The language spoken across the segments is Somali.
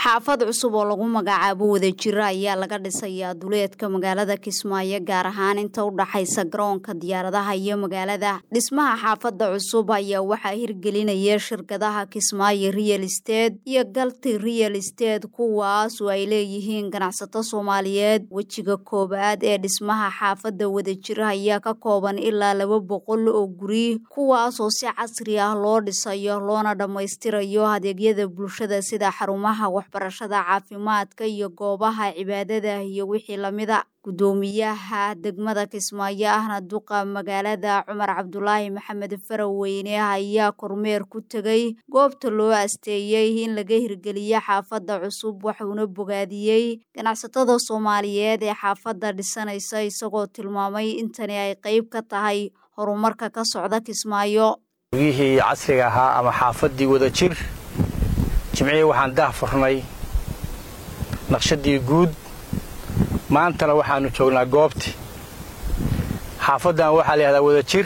xaafad cusub oo lagu magacaabo wadajiro ayaa laga dhisayaa duleedka magaalada kismaayo gaar ahaan inta u dhaxaysa garoonka diyaaradaha iyo magaalada dhismaha xaafadda cusub ayaa waxaa hirgelinaya shirkadaha kismaayo real state iyo galti real state kuwaas oo ay leeyihiin ganacsato soomaaliyeed wejiga koowaad ee dhismaha xaafadda wadajiro ayaa ka kooban ilaa laba boqol oo guri kuwaas oo si casri ah loo dhisayo loona dhammaystirayo adeegyada bulshada sida xarumaha waxbarashada caafimaadka iyo goobaha cibaadada iyo wixii lamida guddoomiyaha degmada kismaayo ahna duqa magaalada cumar cabdulaahi maxamed faraweyne ayaa kormeer ku tegay goobta loo asteeyey in laga hirgeliyo xaafadda cusub wuxuuna bogaadiyey ganacsatada soomaaliyeed ee xaafadda dhisanaysa isagoo tilmaamay intani ay qayb ka tahay horumarka ka socda kismaayo guriyihii casriga ahaa ama xaafaddii wadajir jimcihii waxaan daah furnay naqshadii guud maantana waxaannu joognaa goobtii xaafaddan waxaa la yihahdaa wadajir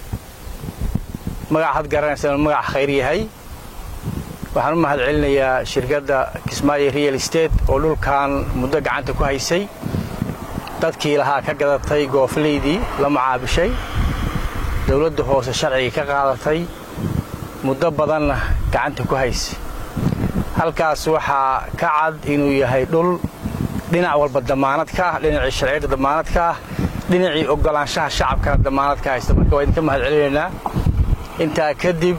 magac had garanaysa inuu magac khayr yahay waxaan u mahad celinayaa shirkadda kismaayo real state oo dhulkan muddo gacanta ku haysay dadkii lahaa ka gadatay gooflaydii la macaabishay dowladda hoose sharcigii ka qaadatay muddo badanna gacanta ku haysay halkaas waxaa ka cad inuu yahay dhul dhinac walba damaanad ka ah dhinacii sharciyadda damaanad ka ah dhinacii oggolaanshaha shacabkana damaanad ka haysta marka waa idinka mahad celinaynaa intaa kadib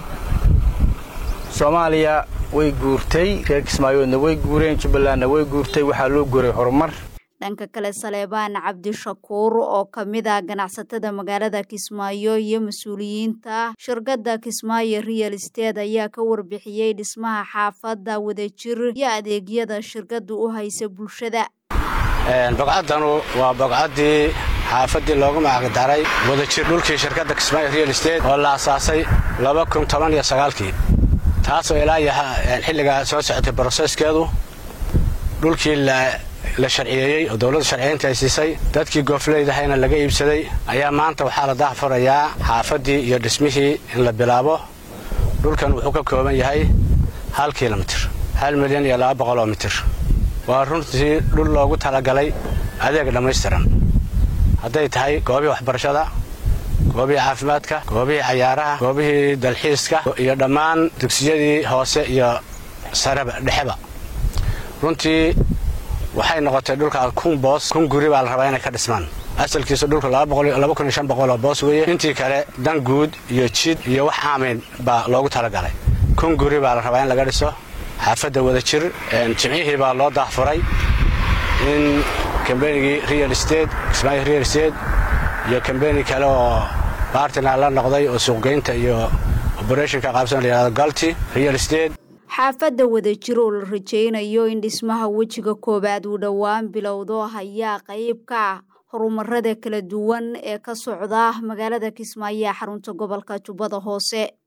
soomaaliya way guurtay reer kismaayoodna way guureen jubbalandna way guurtay waxaa loo guuray horumar dhanka kale saleebaan cabdishakuur oo ka mid ah ganacsatada magaalada kismaayo iyo mas-uuliyiinta shirkadda kismaayo real state ayaa ka warbixiyey dhismaha xaafadda wadajir iyo adeegyada shirkaddu u haysa bulshada bogcaddanu waa bogcaddii xaafaddii loogu magacdaray wadajir dhulkii shirkadda kismaayo real state oo la asaasay kii taasoo ilaa xilligaa soo socotay broseskeedu dhulkii la sharciyeeyey oo dowladda sharciyeynta ay siisay dadkii goofleydahayna laga iibsaday ayaa maanta waxaa la daahfurayaa xaafaddii iyo dhismihii in la bilaabo dhulkan wuxuu ka kooban yahay hal kilomitir hal milyan iyo laba boqoloo mitir waa runtii dhul loogu talagalay adeeg dhammaystiran hadday tahay goobihii waxbarashada goobihii caafimaadka goobihii cayaaraha goobihii dalxiiska iyo dhammaan dugsiyadii hoose iyo sareba dhexeba runtii waxay noqotay dhulka kun boos kun guri baa la rabaa inay ka dhismaan asalkiisu dhulka oo boos weeye intii kale dan guud iyo jid iyo wax aamayn baa loogu talagalay kun guri baa la rabaa in laga dhiso xaafadda wadajir jimcihii baa loo daahfuray in kambenigii real state kismaayo real state iyo kambeni kale oo baartina la noqday oo suuqgeynta iyo oberethonka qaabsan layihahdo galti real state xaafadda wadajir oo la rajaynayo in dhismaha wejiga koowaad uu dhowaan bilowdo ayaa qayb ka ah horumarada kala duwan ee ka socda magaalada kismaayo ee xarunta gobolka jubbada hoose